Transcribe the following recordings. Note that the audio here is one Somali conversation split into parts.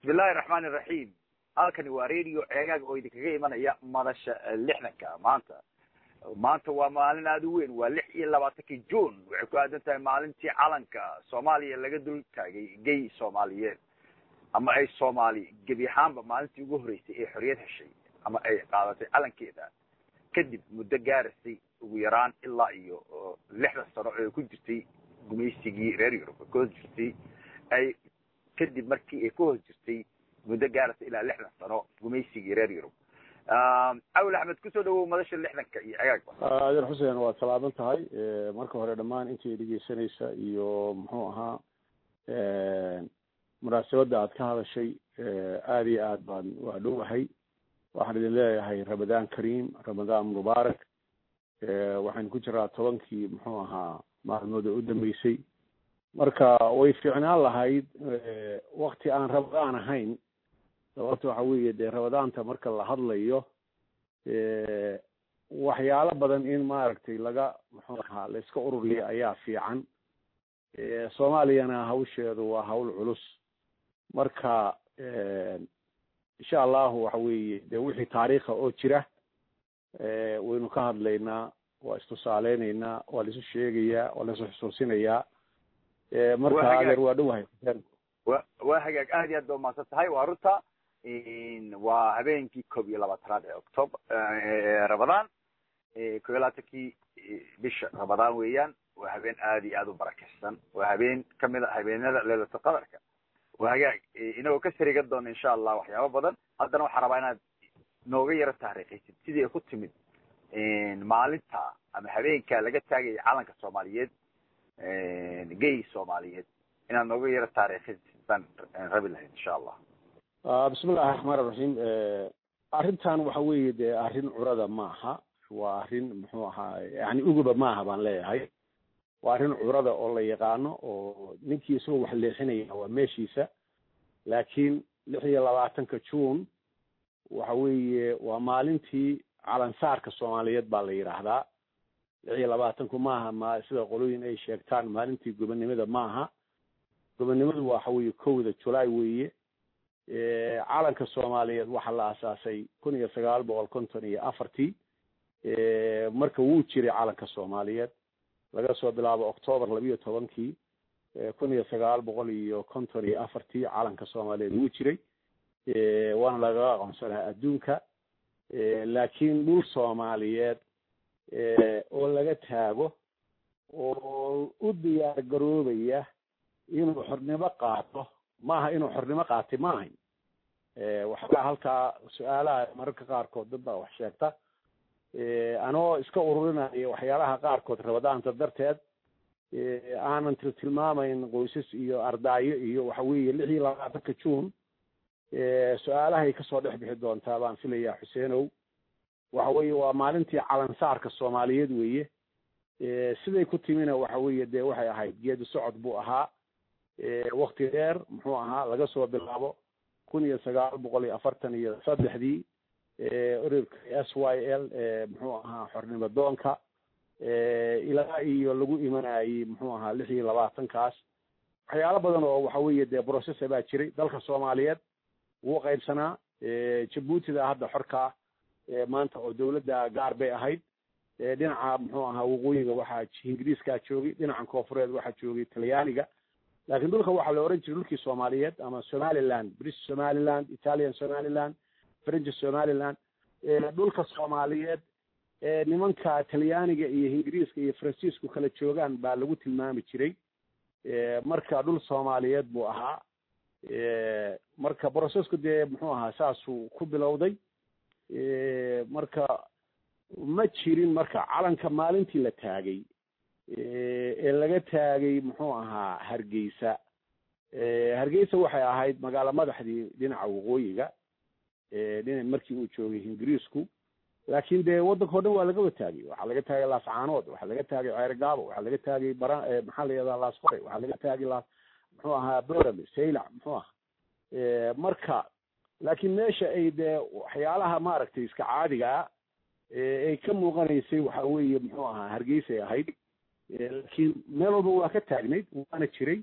bismillahi raxmaani raxiim halkani waa radio ceegaag oo idinkaga imanaya madasha lixdanka maanta maanta waa maalin aada u weyn waa lix iyo labaatankii june waxay ku aadan tahay maalintii calanka soomaaliya laga dul taagay gay soomaaliyeed ama ay soomaali gebi ahaanba maalintii ugu horreysay ee xorriyad heshay ama ay qaadatay calankeeda kadib muddo gaarasay ugu yaraan ilaa iyo lixdan sano ee ku jirtay gumaysigii reer yurub ka hos jirtay ay kadib markii ay ka hos jirtay muddo gaarasa ilaa lixdan sano gumaysigii reer yurub awel axmed kusoo dhawow madasha lixdanka iyo cegaagba adeer xuseen waad salaaman tahay marka hore dhammaan intii dhegeysanaysa iyo muxuu ahaa munaasabadda aad ka hadashay aada iyo aad baan waa dhowahay waxaan idin leeyahay ramadaan kariim ramadaan mubaarak waxaynu ku jiraa tobankii muxuu ahaa maalmood oo u dambeysay marka way fiicnaan lahayd wakti aan ramadaan ahayn sababta waxa weeye dee ramadaanta marka la hadlayo waxyaalo badan in maaragtay laga muxuu ahaa la iska ururiya ayaa fiican soomaaliyana hawsheedu waa hawl culus marka insha allahu waxa weeye dee wixii taariikha oo jira waynu ka hadlaynaa waa istusaaleynaynaa waa laisu sheegayaa waa laisu xusuusinayaa marka adeer waa dhowahay wa waa hagaag aad iyo aad ba umahadsan tahay waa runta waa habeenkii koob iyo labaatanaad ee october ramadaan koob iyo labaatankii bisha ramadaan weeyaan waa habeen aad iyo aad u barakeysan waa habeen kamid a habeenada leelata qadarka waa hagaag inagoo ka sarigan doona insha allah waxyaaba badan haddana waxaa rabaa inaad nooga yaro taariikhaysid sidii ay ku timid maalinta ama habeenka laga taagaya calanka soomaaliyeed gay soomaaliyeed inaad nooga yaro taariikhaysid baan rabi lahayd insha allah bismillahi raxmaan iraxiim arrintan waxa weeye dee arrin curada maaha waa arrin muxuu ahaa yani uguba maaha baan leeyahay waa arrin curada oo la yaqaano oo ninkii isagoo wax leexinaya waa meeshiisa laakiin lix iyo labaatanka june waxa weeye waa maalintii calansaarka soomaaliyeed baa la yidhaahdaa lix iyo labaatanku maaha ma sida qolooyin ay sheegtaan maalintii gobonnimada maaha gobonnimadu waxa weeye kowda julaay weeye calanka soomaaliyeed waxaa la aasaasay kun iyo sagaal boqol konton iyo afartii marka wuu jiray calanka soomaaliyeed laga soo bilaabo octoobar labiyo tobankii kun iyo sagaal boqol iyo konton iyo afartii calanka soomaaliyeed wuu jiray waana lagaga aqoonsanaa adduunka laakiin dhul soomaaliyeed oo laga taago oo u diyaar garoobaya inuu xornimo qaato maaha inuu xornimo qaatay ma ahayn waxbaa halkaa su-aalaha mararka qaarkood dad baa wax sheegta anoo iska ururinaya waxyaalaha qaarkood rabadaanta darteed aanan tiltilmaamayn qoysas iyo ardaayo iyo waxa weeye lix iyo labaatanka june su-aalahay kasoo dhex bixi doontaa baan filayaa xuseenow waxa weeye waa maalintii calansaarka soomaaliyeed weeye siday ku timina waxa weeye dee waxay ahayd geedi socod buu ahaa wakti dheer muxuu ahaa laga soo bilaabo kun iyo sagaal boqol iyo afartan iyo saddexdii ururka s y l muxuu ahaa xornimo doonka ilaa iyo lagu imanayey muxuu ahaa lix iyo labaatankaas waxyaalo badan oo waxa weeye dee processa baa jiray dalka soomaaliyeed wuu qaybsanaa jabuutida hadda xorkaa maanta oo dawladda gaar bay ahayd dhinaca muxuu ahaa waqooyiga waxaa ingiriiskaa joogay dhinacan koofureed waxaa joogay talyaaniga laakiin dhulka waxaa la oran jiray dhulkii soomaaliyeed ama somaliland british somaliland italian somaliland french somaliland dhulka soomaaliyeed nimanka talyaaniga iyo ingiriiska iyo faransiisku kala joogaan baa lagu tilmaami jiray marka dhul soomaaliyeed buu ahaa marka brocessku dee muxuu ahaa saasuu ku bilowday marka ma jirin marka calanka maalintii la taagay ee laga taagay muxuu ahaa hargeysa hargeysa waxay ahayd magaalo madaxdii dhinaca waqooyiga dhina markii uu joogay ingiriisku laakiin dee waddanka o dhan waa lagaba taagay waxaa laga taagay laascaanood waxaa laga taagay ceergaabo waxaa laga taagay bara maxaa la yihahdaa laasqore waxaa laga taagay laas muxuu ahaa borame saylac muxuu aha marka laakiin meesha ay dee waxyaalaha maaragtay iska caadiga ah ay ka muuqanaysay waxa weeye muxuu ahaa hargeysay ahayd laakiin meel walba waa ka taagnayd waana jiray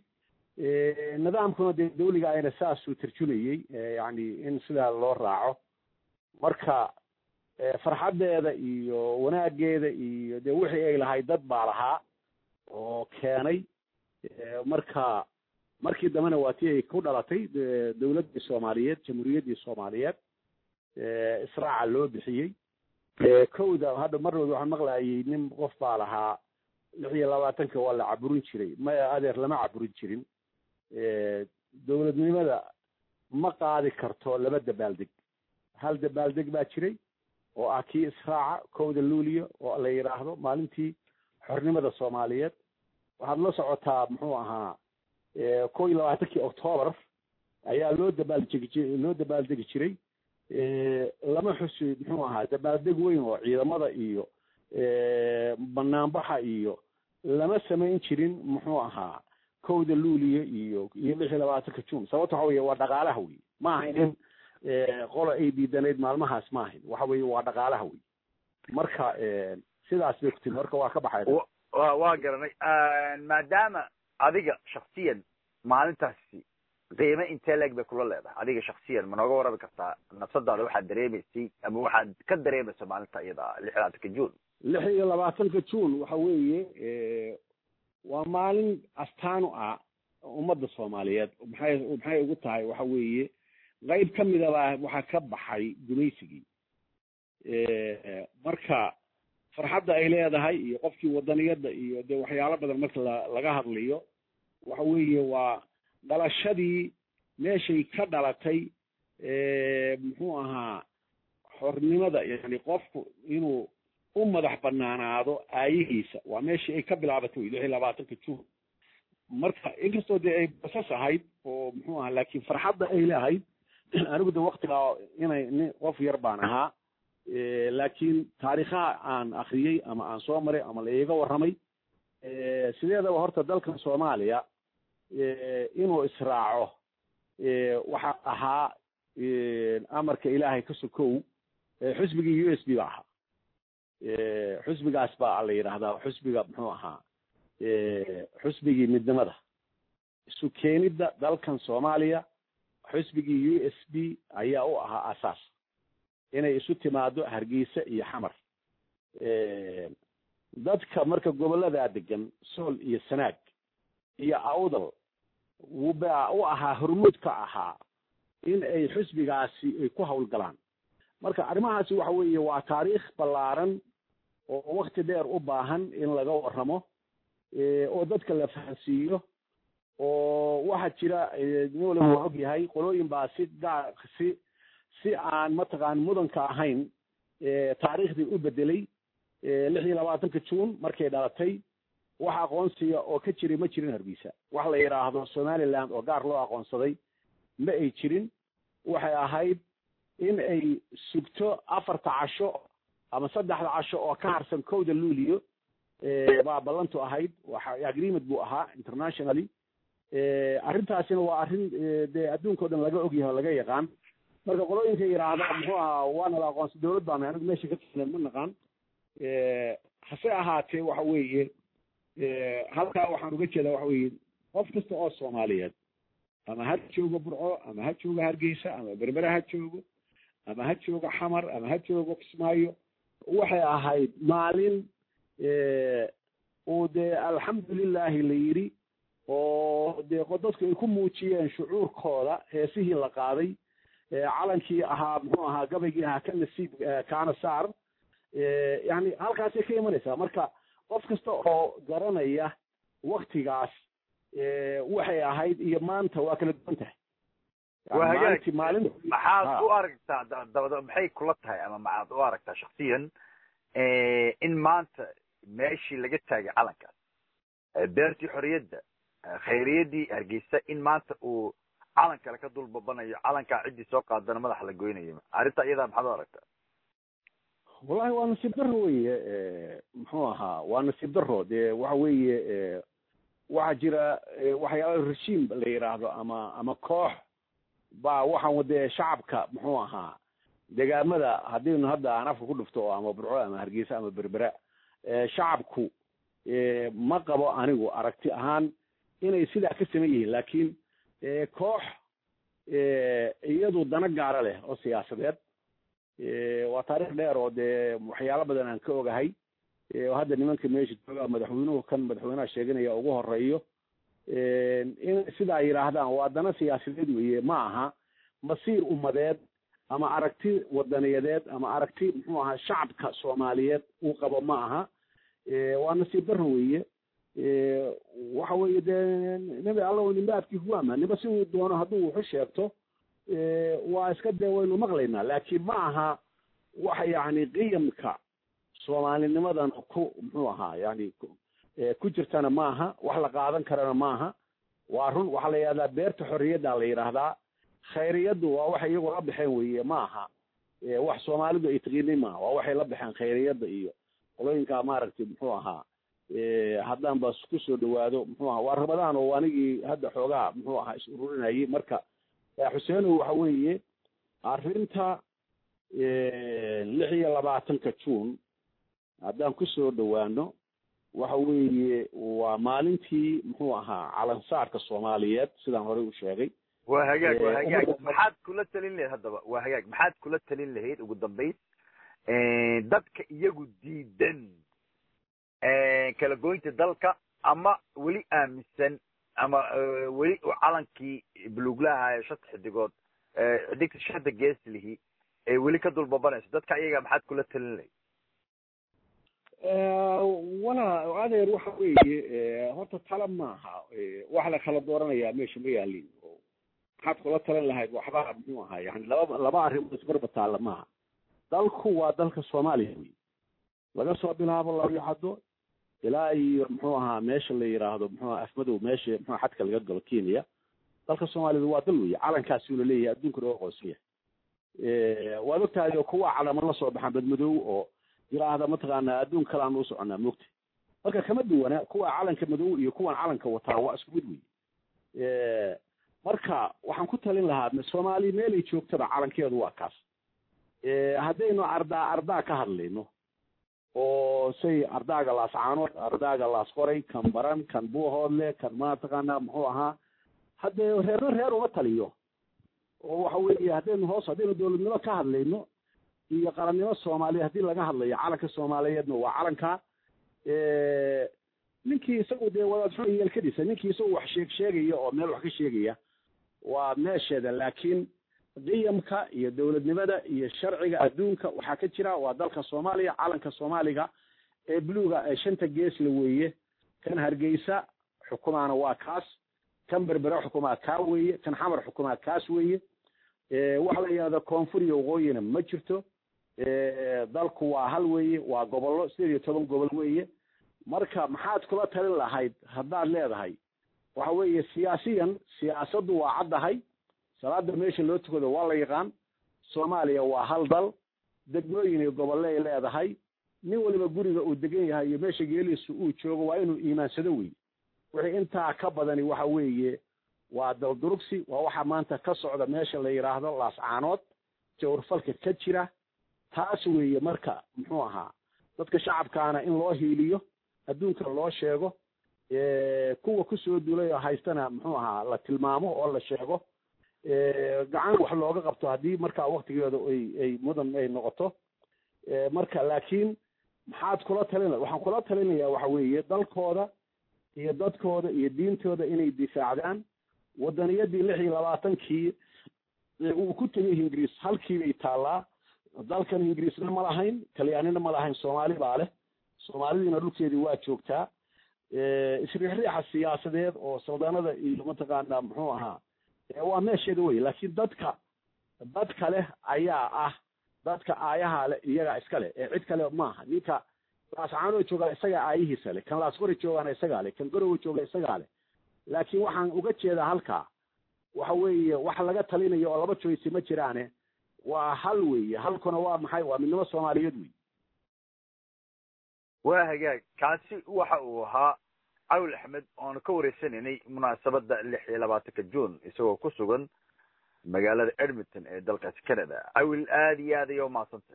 nidaamkuna dee dawliga ayna saasuu tarjumayey yani in sidaa loo raaco marka farxaddeeda iyo wanaageeda iyo dee wixii ay lahayd dad baa lahaa oo keenay marka markii dambena waa tii ay ku dhalatay dawladdii soomaaliyeed jamhuuriyaddii soomaaliyeed israaca loo bixiyey kowda hadda marnooda waxaan maqlayay nin qof baa lahaa lix iyo labaatanka waa la caburin jiray maya adeer lama caburin jirin dowladnimada ma qaadi karto laba dabaaldeg hal dabaaldeg baa jiray oo ah kii israaca kowda luuliya oo la yidhaahdo maalintii xornimada soomaaliyeed waxaad la socotaa muxuu ahaa kow iyo labaatankii octoobar ayaa loo dabaaldegi loo dabaaldegi jiray lama xusi muxuu ahaa dabaaldeg weyn oo ciidamada iyo banaanbaxa iyo lama samayn jirin muxuu ahaa kowda luuliya iyo iyo lix iyo labaatanka june sababta waxa weye waa dhaqaalaha wey ma ahayn in qola ay diidanayd maalmahaas ma ahayn waxa weye waa dhaqaalaha wey marka sidaas bay ku timi marka waa ka baxay wa waa garanay maadaama adiga shaksiyan maalintaasi qiime intee leeg bay kula leedahay adiga shaksiyan ma nooga warrami kartaa nafsadaada waxaad dareemaysay ama waxaad ka dareemaysa maalinta iyada lix iyo labaatanka june lix iyo labaatanka june waxa weeye waa maalin astaan u ah ummadda soomaaliyeed maxay maxay ugu tahay waxa weeye qayb ka midaba waxaa ka baxay gumaysigii marka farxadda ay leedahay iyo qofkii wadaniyadda iyo dee waxyaalo badan marka la laga hadlayo waxa weeye waa dhalashadii meeshay ka dhalatay muxuu ahaa xornimada yani qofku inuu u madax banaanaado aayihiisa waa meeshii ay ka bilaabatay lix iyo labaatanka june marka inkastoo dee ay basas ahayd oo muxuu ahaa laakiin farxadda ay leeahayd anigu de waktigaa inay nin qof yar baan ahaa laakiin taariikhaha aan akriyey ama aan soo maray ama la iiga warramay sideedaba horta dalkan soomaaliya inuu israaco waxa ahaa amarka ilaahay ka sokow xusbigii u s b ba ahaa xusbigaas baa la yidhaahdaa xusbiga muxuu ahaa xusbigii midnimada isu keenidda dalkan soomaaliya xusbigii u s b ayaa u ahaa asaas inay isu timaado hargeysa iyo xamar dadka marka gobolladaa degan sool iyo sanaag iyo awdal wuba u ahaa hormuud ka ahaa in ay xusbigaasi ay ku hawlgalaan marka arrimahaasi waxa weeye waa taariikh ballaaran oo wakti dheer u baahan in laga warramo oo dadka la fahansiiyo oo waxaa jira nin waliba waa og yahay qolooyin baa si gaar si si aan mataqaan mudanka ahayn taariikhdii u bedelay lix iyo labaatanka june markay dhalatay wax aqoonsiga oo ka jiray ma jirin hargeysa wax la yidhaahdo somaliland oo gaar loo aqoonsaday ma ay jirin waxay ahayd in ay sugto afarta casho ama saddexda casho oo ka harsan kowda luuliyo baa ballantu ahayd waxa agreement buu ahaa internationally arrintaasina waa arrin dee adduunka o dhan laga ogyahay oo laga yaqaan marka qolooyinka yidhaahda muxuu ahaa waana la aqoonsa dawlad baana anigu meesha ka tirsan ma naqaan hase ahaatee waxa weeye halkaa waxaan uga jeedaa waxa weeye qof kasta oo soomaaliyeed ama ha joogo burco ama ha joogo hargeysa ama berbere ha joogo ama ha joogo xamar ama ha joogo kismaayo waxay ahayd maalin uu dee alxamdulilahi la yidhi oo dee dadku ay ku muujiyeen shucuurkooda heesihii la qaaday calankii ahaa muxuu ahaa gabaygii ahaa ka nasiib kaana saar yani halkaasay ka imanaysaa marka qof kasta oo garanaya waktigaas waxay ahayd iyo maanta waa kala duwan tahay wahagaag maxaad u aragtaa dabada maxay kula tahay ama maxaad u aragtaa shaksiyan in maanta meeshii laga taagay calankaas beertii xorriyadda khayriyadii hargeysa in maanta uu calan kale ka dul babanayo calankaa ciddii soo qaadana madaxa la goynayo arrinta iyadaa maxaad u aragtaa wallahi waa nasiib daro weye muxuu ahaa waa nasiib daro dee waxa weeye waxaa jira waxyaala reshiim la yidhaahdo ama ama koox baa waxaan dee shacabka muxuu ahaa degaamada haddaynu hadda aan afka ku dhufto oo ama burco ama hargeysa ama berbera shacabku ma qabo anigu aragti ahaan inay sidaa ka saman yihiin laakiin koox iyadu dana gaara leh oo siyaasadeed waa taarikh dheer oo dee waxyaalo badan aan ka ogahay hadda nimanka meesha jooga madaxweynuhu kan madaxweynaha sheeganaya ugu horeeyo inay sidaa yidhaahdaan waa dana siyaasadeed weeye ma aha masiir ummadeed ama aragti wadaniyadeed ama aragti muxuu ahaa shacabka soomaaliyeed uu qabo ma aha waa nasiib daro weeye waxa weeye dee nebi alla nimbaadkii kuwaama niba si uu doono hadduu wuxu sheegto waa iska dee waynu maqlaynaa laakiin ma aha waxa yacni qiyamka soomaalinimadan ku muxuu ahaa yani ku jirtana maaha wax la qaadan karana maaha waa run waxaa la yidhahdaa beerta xorriyadda la yidhaahdaa khayriyaddu waa waxay iyagu la baxeen weeye ma aha wax soomaalidu ay taqiinay maaha waa waxay la baxeen khayriyadda iyo qolooyinka maaragtay muxuu ahaa haddaan bas kusoo dhawaado muxuu ahaa waa ramadaan oo anigii hadda xoogaa muxuu ahaa is ururinayay marka xuseenow waxa weeye arrinta lix iyo labaatanka juun haddaan kusoo dhawaano waxa weeye waa maalintii muxuu ahaa calansaarka soomaaliyeed sidaan horey u sheegay waa hagaag waa hagaag maxaad kula talin lahayd haddaba waa hagaag maxaad kula talin lahayd ugu dambayn dadka iyagu diidan kala goynta dalka ama weli aaminsan ama weli calankii buluglaha ee shanta xidigood xidigta shanta geeslihi ee weli ka dulbabanayso dadka iyaga maxaad kula talin lahayd walaa adeer waxa weeye horta tala maaha wax la kala dooranayaa meesha ma yaalin maxaad kula talan lahayd waxba muxuu ahaa yani laba laba arrimood isbarba taalla maaha dalku waa dalka soomaaliya wey laga soo bilaabo labyacado ilaa iyo muxuu ahaa meesha la yidhaahdo muxuu aha afmadow meesha muxua xadka laga galo kenya dalka soomaaliyada waa dal wey calankaasi ula leeyahay adduunka loo aqoonsan yahay waad ogtahay oo kuwa calamo la soo baxaan badmadoow oo yiraahda mataqaanaa adduun kale aan u soconaa moogta marka kama duwana kuwa calanka madow iyo kuwan calanka wataa waa isku mid wey marka waxaan ku talin lahaa soomaali meelay joogtaba calankeedu waa kaas haddaynu ardaa ardaa ka hadlayno oo say ardaaga laascaanood ardaaga laasqoray kan baran kan buuhoodle kan mataqaanaa muxuu ahaa haddee reerna reer uma taliyo oo waxa weeye haddaynu hoos haddaynu dowladnimo ka hadlayno iyo qarannimo soomaaliya haddii laga hadlayo calanka soomaaliyeedna waa calanka ninkii isagu dee wadaadxun yeelkadiisa ninkii isagu wax sheeg sheegaya oo meel wax ka sheegaya waa meesheeda laakiin qiyamka iyo dowladnimada iyo sharciga adduunka waxaa ka jira waa dalka soomaaliya calanka soomaaliga ee buluga ee shanta geesla weeye kan hargeysa xukumaana waa kaas kan berbera xukumaa kaa weeye kan xamar xukumaa kaas weeye waxa la yidhahda koonfur iyo waqooyina ma jirto dalku waa hal weeye waa gobollo sideed iyo toban gobol weeye marka maxaad kula talin lahayd haddaad leedahay waxa weeye siyaasiyan siyaasaddu waa caddahay salaada meesha loo tukado waa la yaqaan soomaaliya waa hal dal degmooyin iyo gobolle ay leedahay nin waliba guriga uu degan yahay iyo meesha geeliisu uu joogo waa inuu iimaansado wey wixii intaa ka badani waxa weeye waa daldurugsi waa waxa maanta ka socda meesha la yidhaahdo laascaanood jawrfalka ka jira taas weeye marka muxuu ahaa dadka shacabkaana in loo hiiliyo adduunka loo sheego kuwa kusoo duulay oo haystana muxuu ahaa la tilmaamo oo la sheego gacan wax looga qabto haddii markaa waktigeeda ay ay mudan ay noqoto marka laakiin maxaad kula talina waxaan kula talinayaa waxa weeye dalkooda iyo dadkooda iyo diintooda inay difaacdaan wadaniyadii lix iyo labaatankii uu ku tegay ingiriis halkii bay taallaa dalkan ingiriisna ma lahayn talyaanina ma lahayn soomaali baa leh soomaalidiina dhulkeedii waa joogtaa isriixriixa siyaasadeed oo saldanada iyo mataqaanaa muxuu ahaa waa meesheeda wey laakiin dadka dadka leh ayaa ah dadka aayaha leh iyagaa iska leh ee cid kale maaha ninka laascaanoo joogaa isagaa aayihiisa leh kan laasqori joogaana isagaa leh kan garowa jooga isagaa leh laakiin waxaan uga jeedaa halkaa waxa weeye wax laga talinayo oo laba joysi ma jiraane waa hal weeye halkuna waa maxay waa midnimo soomaaliyeed wey waa hagaag kaasi waxa uu ahaa cawil axmed oonu ka wareysanaynay munaasabadda lix iyo labaatanka june isagoo ku sugan magaalada edmonton ee dalkaasi canada cawil aada iyo aad aya umahadsantay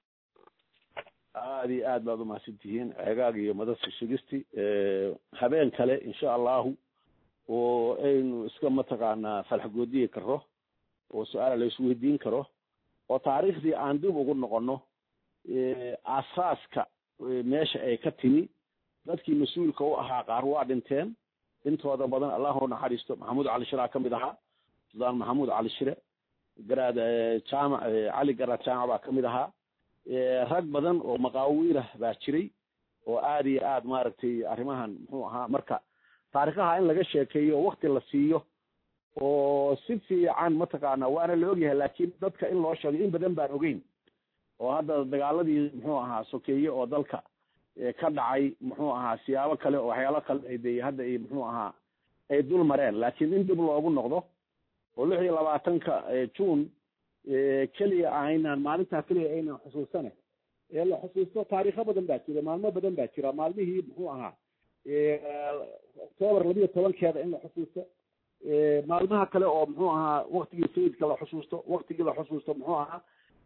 aada iyo aad baad umahadsan tihiin ceegaag iyo madasa shigisti habeen kale insha allahu oo aynu iska mataqaanaa falxgoodiyi karo oo su-aala la isweydiin karo oo taariikhdii aan dib ugu noqono asaaska meesha ay ka timi dadkii mas-uulka u ahaa qaar waa dhinteen intooda badan allahu naxariisto maxamuud cali shiraa ka mid ahaa sudaan maxamuud cali shire garaad jaamac cali garaad jaamac baa ka mid ahaa rag badan oo maqaawiirah baa jiray oo aada iyo aad maaragtay arrimahan muxuu ahaa marka taarikhaha in laga sheekeeyo wakti la siiyo oo si fiican mataqaana waana la ogyahay laakiin dadka in loo sheego in badan baan ogeyn oo hadda dagaaladii muxuu ahaa sokeeye oo dalka ka dhacay muxuu ahaa siyaabo kale oo waxyaalo kale ay de hadda ay muxuu ahaa ay dul mareen laakiin in dib loogu noqdo oo lix iyo labaatanka june keliya aynaan maalintaa keliya aynaan xusuusane ee la xusuusto taariikho badan baa jira maalmo badan baa jira maalmihii muxuu ahaa octoobar labiyo tobankeeda in la xusuusto maalmaha kale oo muxuu ahaa waktigii sayidka la xusuusto waktigii la xusuusto muxuu ahaa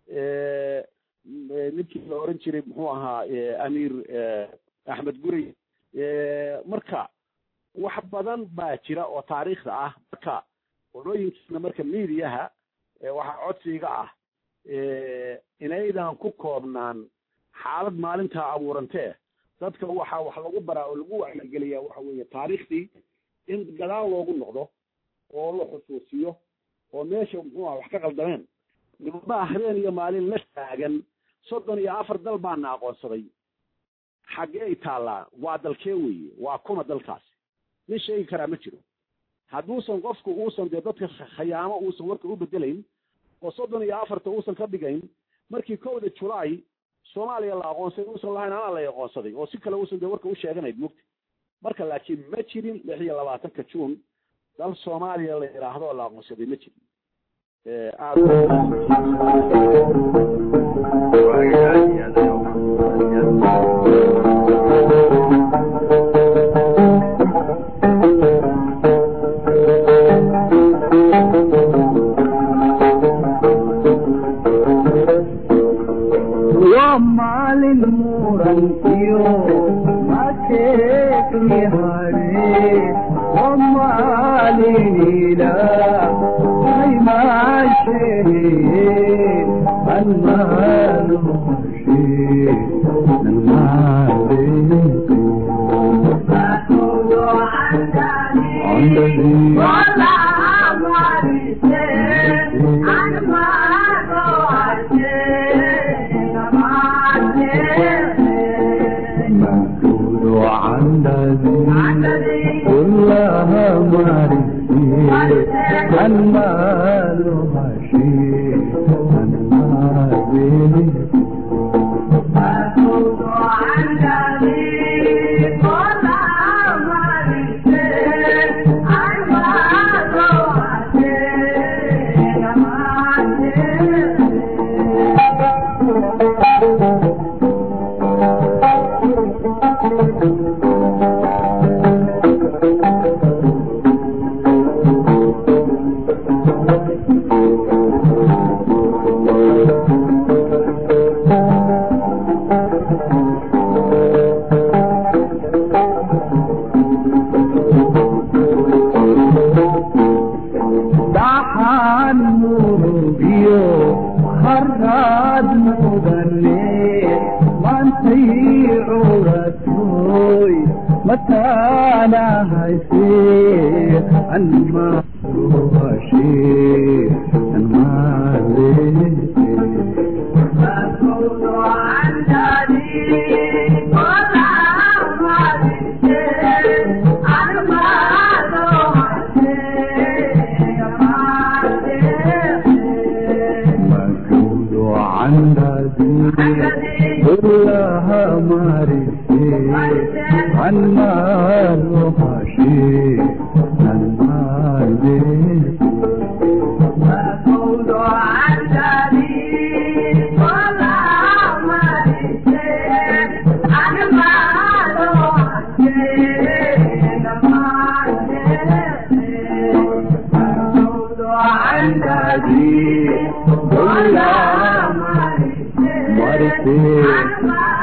ninkii la oran jiray muxuu ahaa amiir axmed gurey marka wax badan baa jira oo taariikhda ah marka qolooyinkiina marka mediaha waxaa codsiga ah inaydan ku koobnaan xaalad maalintaa abuurantee dadka waxaa wax lagu baraa oo lagu wacligeliyaa waxa weeye taariikhdii in gadaal loogu noqdo oo la xusuusiyo oo meesha muxuu aha wax ka qaldameen nimamaa habeen iyo maalin la taagan soddon iyo afar dal baana aqoonsaday xaggee ay taallaa waa dalkee weeye waa kuma dalkaasi nin sheegi karaa ma jiro hadduusan qofku uusan dee dadka khayaamo uusan warka u bedelayn oo soddon iyo afarta uusan ka dhigayn markii kowda julaay soomaaliya la aqoonsaday uusan lahayn anaa la aqoonsaday oo si kale uusan dee warka u sheeganayd mugti marka laakiin ma jirin lix iyo labaatanka juun dal soomaaliya la yidhaahdo oo la aqoonsaday ma jirin waa maalin murankiyo mateekni hare waa maalin ilaah aymaashee anmaanuqashe كلها مرسي المال هشي المال dhaxaan murugiyo harraad mudane maantay curatoy mataana hayse anmaruhashe مكود عن كلها مرسي عن مال هشي عن مال مرسي